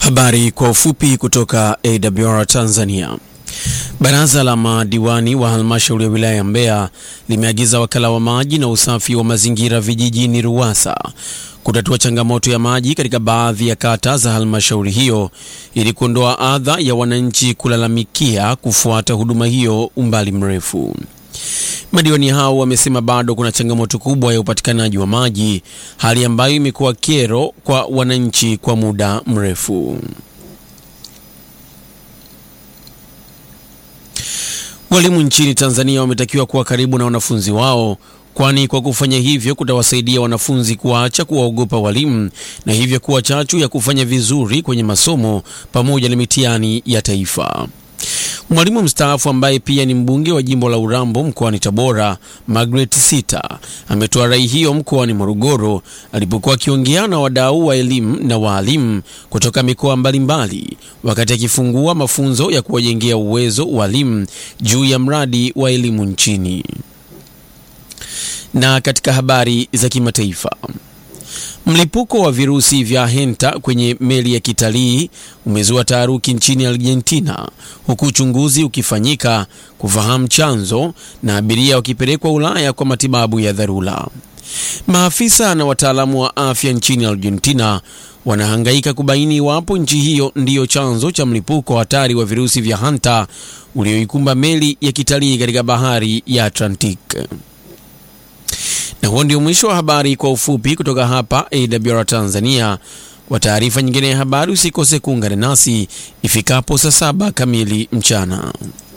Habari kwa ufupi kutoka AWR Tanzania. Baraza la madiwani wa halmashauri ya wilaya ya Mbeya limeagiza wakala wa maji na usafi wa mazingira vijijini RUWASA kutatua changamoto ya maji katika baadhi ya kata za halmashauri hiyo ili kuondoa adha ya wananchi kulalamikia kufuata huduma hiyo umbali mrefu. Madiwani hao wamesema bado kuna changamoto kubwa ya upatikanaji wa maji, hali ambayo imekuwa kero kwa wananchi kwa muda mrefu. Walimu nchini Tanzania wametakiwa kuwa karibu na wanafunzi wao, kwani kwa kufanya hivyo kutawasaidia wanafunzi kuacha kuwaogopa walimu na hivyo kuwa chachu ya kufanya vizuri kwenye masomo pamoja na mitihani ya taifa. Mwalimu mstaafu ambaye pia ni mbunge wa jimbo la Urambo mkoani Tabora, Margaret Sita ametoa rai hiyo mkoani Morogoro alipokuwa akiongea na wadau wa elimu na waalimu kutoka mikoa mbalimbali wakati akifungua mafunzo ya kuwajengea uwezo walimu juu ya mradi wa elimu nchini. Na katika habari za kimataifa Mlipuko wa virusi vya henta kwenye meli ya kitalii umezua taharuki nchini Argentina, huku uchunguzi ukifanyika kufahamu chanzo na abiria wakipelekwa Ulaya kwa matibabu ya dharura. Maafisa na wataalamu wa afya nchini Argentina wanahangaika kubaini iwapo nchi hiyo ndiyo chanzo cha mlipuko hatari wa virusi vya hanta ulioikumba meli ya kitalii katika bahari ya Atlantic. Na huo ndio mwisho wa habari kwa ufupi kutoka hapa AWR Tanzania. Kwa taarifa nyingine ya habari usikose kuungana nasi ifikapo saa saba kamili mchana.